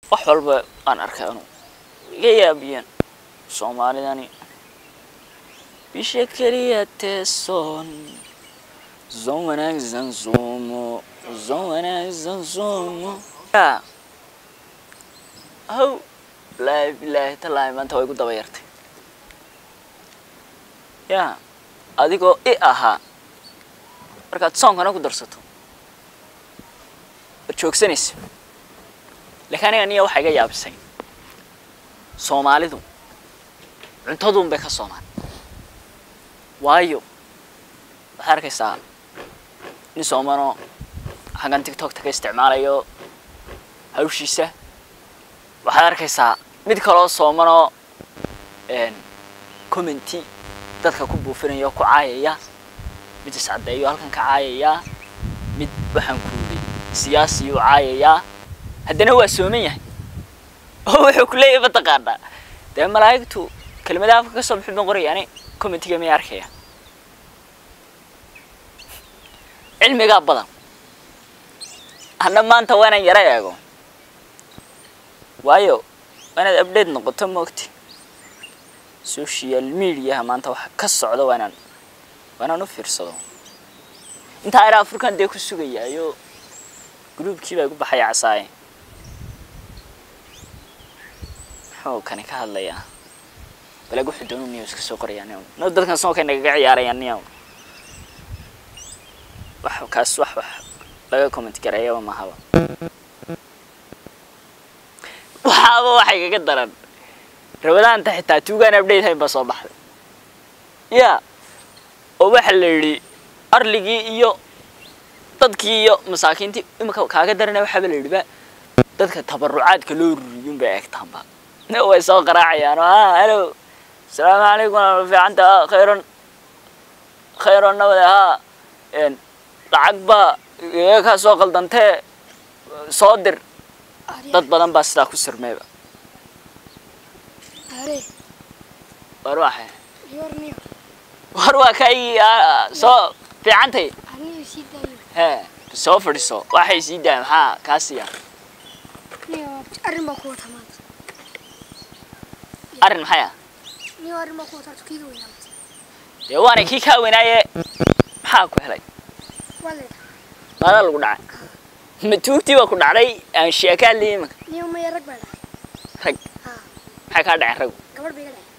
wax walba aan arkay anu iga yaabiyeen soomaalidani bisha keliya teesoon zon wanaagsan suumo zon wanaagsan suumo ya how bilaahi bilaahi tallaahi maanta way gu daba yartay ya adigoo i ahaa markaad soonkana ku darsato war joogsanaysa laakiin aniga niya waxaa iga yaabisay soomaalidu cuntaduun bay ka soomaan waayo waxaad arkaysaa nin soomanoo xaggan tiktokta ka isticmaalayo hawshiisa waxaad arkaysaa mid kaloo soomanoo commenty dadka ku buufinaya oo ku caayaya mid iscaddeeyo halkan ka caayaya mid waxaan kuuday siyaasiyuu caayayaa haddana waa sooman yahay oo wuxuu ku leeyahay mataqaanaa dee malaa'igtu kelimadaha afka ka soo bixin baan qoraya ani commentiga may arkaya cilmigaa badan hadna maanta waa inaan yaro eego waayo waa inaad update noqoto maogti social mediaha maanta waxa ka socda waa inaan waa inaan u fiirsado intaa ira afrikan dee ku sugayaayo gruubkii baa igu baxaya casaaye muxuu kani ka hadlayaa balag wuxuu doonu niyo iska soo qorayaa niyo no dadkan soo kay nagaga ciyaaraya niyo wax kaas wax wax laga comment gareeyaba mahaba waxaaba waxay kaga daran rabadaanta xitaa tuugaan update hayn baa soo baxday ya oo waxa la yidhi arligii iyo dadkii iyo masaakiintii imika kaaga darana waxaaba la yidhi ba dadka tabarucaadka loo ruriyun bay eegtaanba way soo qaraacayaan oo ah hello asalaamu calaykum waa fiicanta khayron khayron nabade haa lacag baa iga kaa soo qaldantee soo dir dad badan baa sidaa ku sirmeyba are war waxay yorniyo war waa kay soo fiicantay aniyo sii daayo hee soo fadhiso waxay sii daaya maxaa kaa siiya niyo arrin baa ku wata maanta arrin maxay ah niyo arrin baa ku wata tukiga weynaamata dee waana kii kaa weynaaye maxaa ku helay waa leeda maadaa lagu dhacay ma tuugtii baa ku dhacday aan sheekaa liyi imanka niyo maya rag baa dhacay rag haa maxay kaa dhaceen rag gabadh bay iga dhacay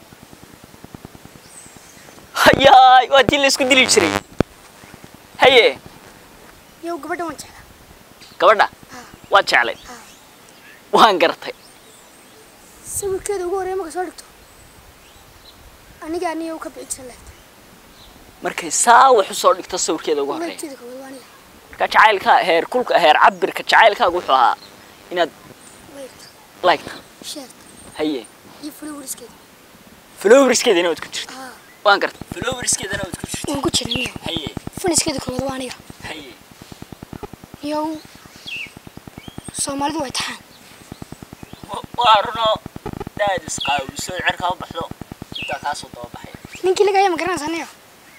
hayaay waa tii la isku dili jiray haye niyo gabadha waan jeclaa gabadha haa waad jeclay haa waan gartay sawirkeeda ugu horreeya marka soo dhigto aniga aniga u ka bixi jira leegta markay saa wax usoo dhigto sawirkeeda ugu horreeya leegteeda koowaad waa aniga marka jacaylka heer kulka heer cabirka jacaylkaagu wuxuu ahaa inaad leegta liketa sheerta haye iyo flowerskeeda flowerskeedana waad ku jirta haa waan gartay flowerskeedana waad ku jirta waan ku jira niyo haye faniskeeda koowaad waa aniga haye niyo soomaalidu way taxaan Wa- waa runo daad isqaawiso cerkaa u baxdo intaa kaasoo daba baxay ninkii lagaya ma garanaysaa niyo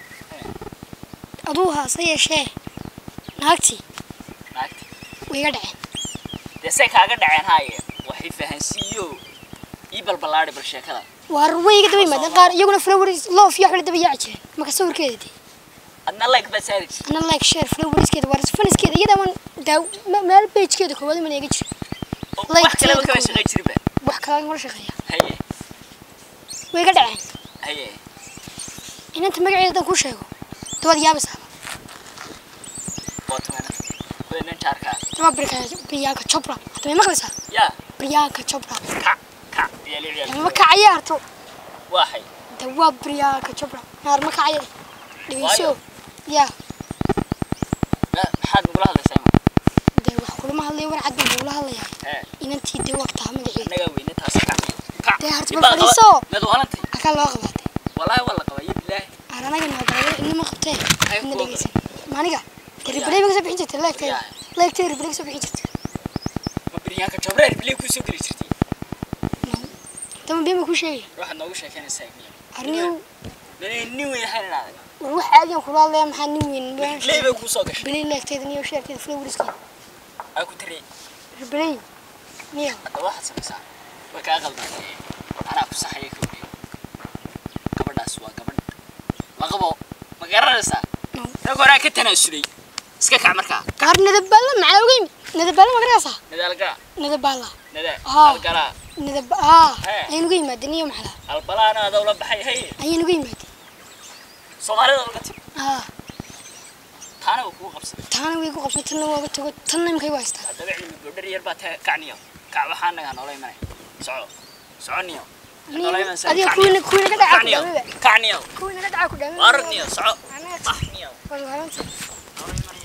aduu haase yeeshee naagtii naagti way iga dhaceen dee say kaaga dhaceen haaye waxay fahansiiyo ii balballaadhi bal sheekada waar way iga daba yimaadeen qaar iyaguna flowers loof iyo waxbay daba yaaci jireen marka sawirkeeda dee adna like baad saari jirtay ana like share flowerskeeda waar faniskeeda iyada man daa me- meel pagekeeda koowaad mana iga jira oo Like wax kaleba teeda kama koowaad. shaqay jirinba wax kale ngala shaqeeya haye way iga dhaceen haye inanta magaceeda haddaan kuu sheego dabaad yaabaysaa waa tumana kuwa nin jaarkaa waa briyanka chopra hadda may maqlaysaa yaa briyanka chopra kac kac ciyaali ciyaali ma kacaya harto waxay de waa briyanka chopra naar ma kacaya dhegeyso Waayo. ya Ma- maxaad nagula hadlaysaa ima de wax kulama hadlaya war cad baan kugula hadlayaa hee inantii dee wagtaha magaceeda annagaa weyne taas kac kac Dee harti Ibaa bal qaba- fadhiiso. mid walantay akaa loo qabaatay wallaahi waa la qabayo bilaahi aan anaga naadalaya inama qabtee Ay, ina kuwa dhegeysan maaniga de Yaa. ribaley ba kasoo bixin jirtay leegteeda Yaa. leegteeda ribaley kasoo bixin jirtay ma biryaanka jabreer bilay kuu soo geli jirtay dama been baa kuu sheegaya waxaad noogu sheekeynaysaa miya arniyow nin nin weyn ahayn inaad war wax caadiyan kula hadlaya maxaa nin weyn bilay bay kuu soo gashay ribaley leegteeda niyo sheerteeda flowerskeeda aa ku tiri ribaley niyo hadda waxaad samaysaa way kaa qaldantay anaa ku saxaya ka wariyo gabadhaas waa gabadh laqabo ma garanaysaa No. rag horaa ka tanaasulay iska kac markaa gaar nadabaalla maxaa uga yimid nadabaalla ma garanaysaa nadaalgala nadabaalla nada Haa. algalaa nadab aa Hee. ayaan uga yimaadeen niyo maxala albalaana adoo la baxay hay ayaan uga yimaadeen soomaalida uga timi aa taana waa kugu qabsaday taana way ku qabsan tanna waaga tago tanna imkay waa haystaa haddaba cilmi gabdhar yar baa ta kacniyo kac waxaa nagaa noola imanay soco soconiyo noola imanaysaa adiga kuwiina kuwiina ka dhacaa ku kacniyo dhaamaba kacniyo kuwiina ka dhacaa ku dhaamaba waaragniyo soco anaga ah niyo waa waalantahay noola imanay